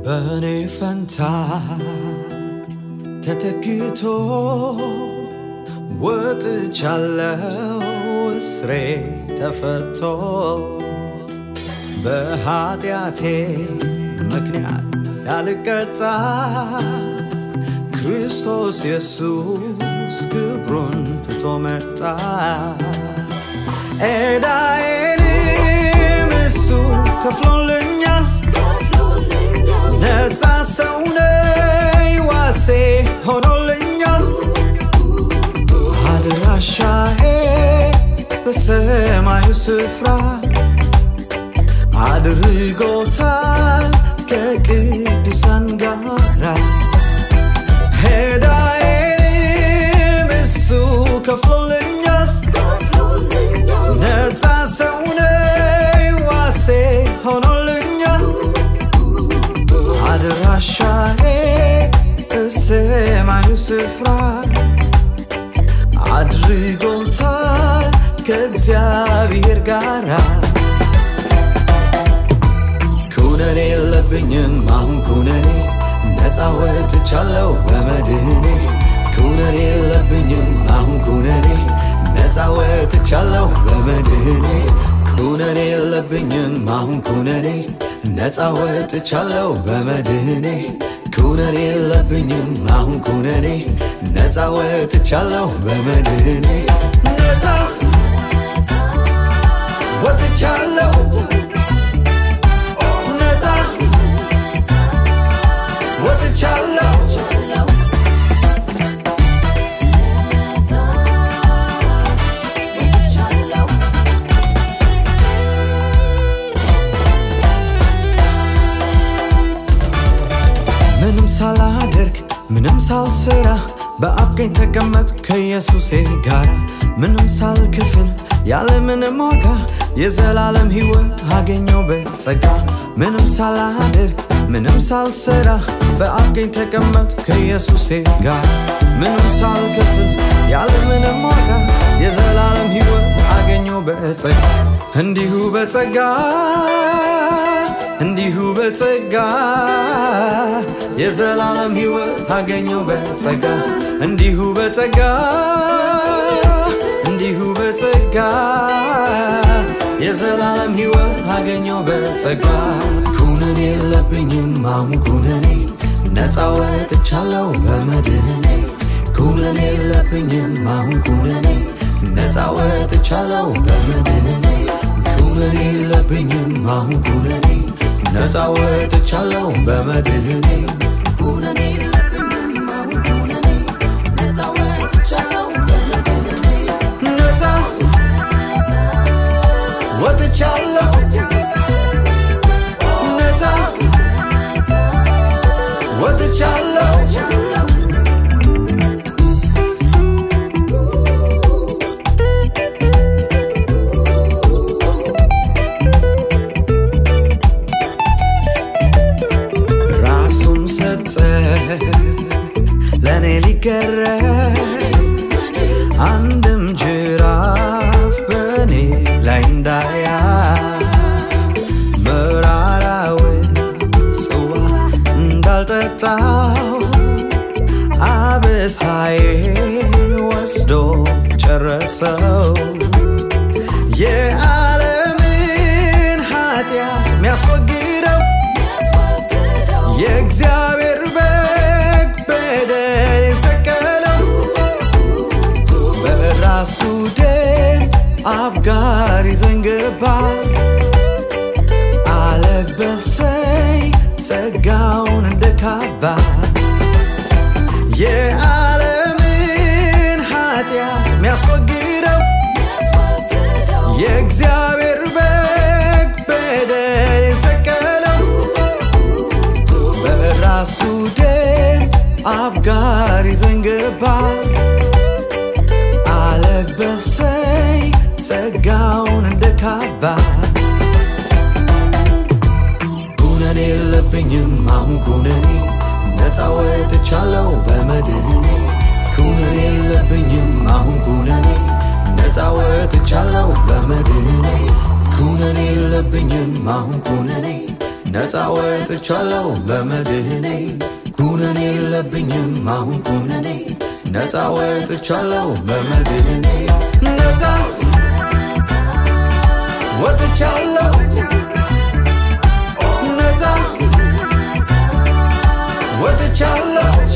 በእኔ ፈንታ ተተክቶ ወጥቻለው እስሬ ተፈቶ በኃጢአቴ ምክንያት ያልቀጣ ክርስቶስ ኢየሱስ ክብሩን ትቶ መጣ ኤዳዬንም እሱ ከፍሎልኛል ነፃ ሰው ነኝ ዋሴ ሆኖልኛል አድራሻዬ በሰማዩ ስፍራ አድርጎታል ከቅዱሳን ጋራ ሄዳዬንም እሱ ከፍሎልኛል ነፃ ሰው ነኝ ዋሴ ሆኖልኛል አድራሻዬ በሰማዩ ስፍራ አድርጎታል ከእግዚአብሔር ጋራ ኩነኔ የለብኝም አሁን ኩነኔ ነፃ ወጥቻለሁ በመድህኔ ኩነኔ የለብኝም አሁን ኩነኔ ነፃ ወጥቻለሁ በመድህኔ ኩነኔ የለብኝም አሁን ኩነኔ ነፃ ወጥቻለሁ በመድህኔ ኩነኔ የለብኝም አሁን ኩነኔ ነፃ ወጥቻለሁ በመድህኔ ነፃ ወጥቻለሁ ነፃ ወጥቻለሁ ምንም ሳላደርግ ምንም ሳልሰራ በአብ ቀኝ ተቀመጥ ከኢየሱሴ ጋር ምንም ሳልክፍል ያለ ምንም ዋጋ የዘላለም ሕይወት አገኘው በጸጋ ምንም ሳላደርግ ምንም ሳልሰራ በአብ ቀኝ ተቀመጥ ከኢየሱሴ ጋር ምንም ሳልክፍል ያለ ምንም ዋጋ የዘላለም ሕይወት አገኘው በጸጋ እንዲሁ በጸጋ እንዲሁ በጸጋ የዘላለም ሕይወት አገኘው በጸጋ እንዲሁ በጸጋ እንዲሁ በጸጋ የዘላለም ሕይወት አገኘው በጸጋ ኩነኔ የለብኝም አሁን ኩነኔ ነፃ ወጥቻለሁ በመድህኔ ኩነኔ የለብኝም አሁን ኩነኔ ነፃ ወጥቻለሁ በመድህኔ ኩነኔ የለብኝም አሁን ኩነኔ ነፃ ወጥቻለሁ በመድህኔ ኩነኔ የለብኝም አሁን ኩነኔ ነፃ ወጥቻለሁ በመድህኔ ነፃ ወጥቻለሁ ነፃ ወጥቻለሁ ራሱን ሰጠ ለእኔ ሊገረፍ አንድም ጅራፍ በእኔ ላይ እንዳያፍ መራራውን ጽዋ እንዳልጠጣው አበሳዬን ወስዶ ጨረሰው የዓለምን ኃጢአት የሚያስወግደው የእግዚአብሔር በግ በደል የሰቀለው በራሱ ደም አብ ጋር ይዞኝ ገባ አለበሰኝ ጸጋውን እንደ ካባ የዓለምን ኃጢአት የሚያስወግደው የእግዚአብሔር በግ በደል የሰቀለው በራሱ ደም አብ ጋር ይዞኝ ገባ አለበሰኝ ጸጋውን እንደ ካባ ኩነኔ የለብኝም አሁን ኩነኔ ነፃ ወጥቻለሁ በመድህኔ ኩነኔ የለብኝም አሁን ኩነኔ ነፃ ወጥቻለሁ በመድህኔ ኩነኔ የለብኝም አሁን ኩነኔ ነፃ ወጥቻለሁ በመድህኔ ኩነኔ የለብኝም አሁን ኩነኔ ነፃ ወጥቻለሁ በመድህኔ ነፃ ወጥቻለሁ ነፃ ወጥቻለሁ